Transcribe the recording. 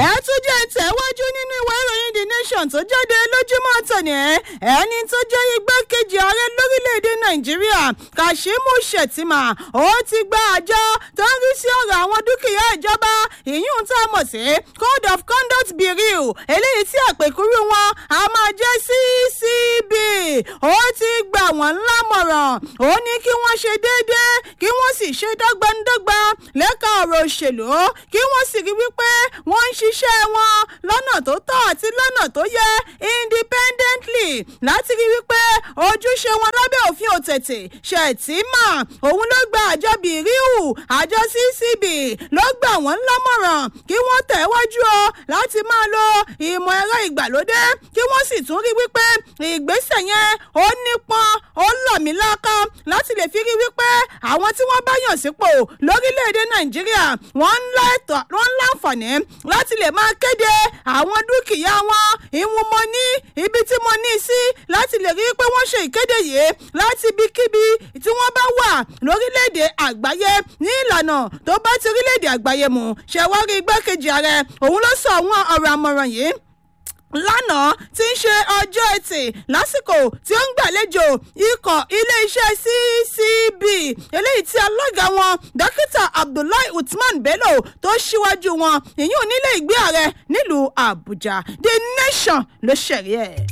ẹ tún jẹ́ ìtẹ̀wájú nínú ìwé ìròyìn the nation tó jáde lójúmọ́ tòní ẹni tó jẹ́ igbákejì ààrẹ lórílẹ̀‐èdè nàìjíríà kashimu shettima ó ti gba àjọ tó ń rí sí ọ̀rọ̀ àwọn dúkìá ìjọba ìyún tá a mọ̀ sí code of conduct bureau eléyìí tí àpèkúrú wọn a máa jẹ́ ccb ó ti gbà wọ́n lámọ̀ràn ó ní kí wọ́n ṣe déédéé kí wọ́n sì ṣe dọ́gbandọ́gba lẹ́ka ọ̀rọ̀ òṣèlú kí wọ́n sì rí wípé wọ́n ń ṣiṣẹ́ wọn lọ́nà tó tọ́ àti lọ́nà tó yẹ independently láti rí wípé ojúṣe wọn lábẹ́ òfin òtètè ṣètìmọ̀ òun ló gba àjọ bìríù àjọ ccb ló gbà wọ́n lámọ̀ràn kí wọ́n tẹ̀wájú o láti máa lo ìmọ̀ ẹ̀rọ ìgbàlódé kí wọ́n sì tún rí wípé ìgbésẹ̀ yẹn ó nípọn ó lọ̀míláká láti lè fi rí wípé àwọn tí wọ́n bá yàn sípò lórílẹ̀‐èdè nàìjíríà wọ́n ń láǹfààní láti lè máa kéde àwọn dúkìá wọn ìwọ̀n mo ní ibi tí mo ní sí láti lè rí pé wọ́n ṣe ìkéde yìí láti ibikíbi tí wọ́n bá wà lórílẹ̀‐èdè àgbáyé ní ìlànà tó bá ti orílẹ̀‐èdè àgbáyé mu ṣẹ̀wárí igbákejì ààrẹ òun ló sọ àwọn ọ̀rọ̀ àmọ̀ràn yìí lánàá tí ń ṣe ọjọ́ etí lásìkò tí ó ń gbàlejò ikọ̀ iléeṣẹ́ ccb eléyìí tí alága wọn dókítà abdullahi usman bello tó ṣíwájú wọn ìyún nílé ìgbé ààrẹ nílùú àbújá the nation ló ṣẹ̀rí ẹ̀.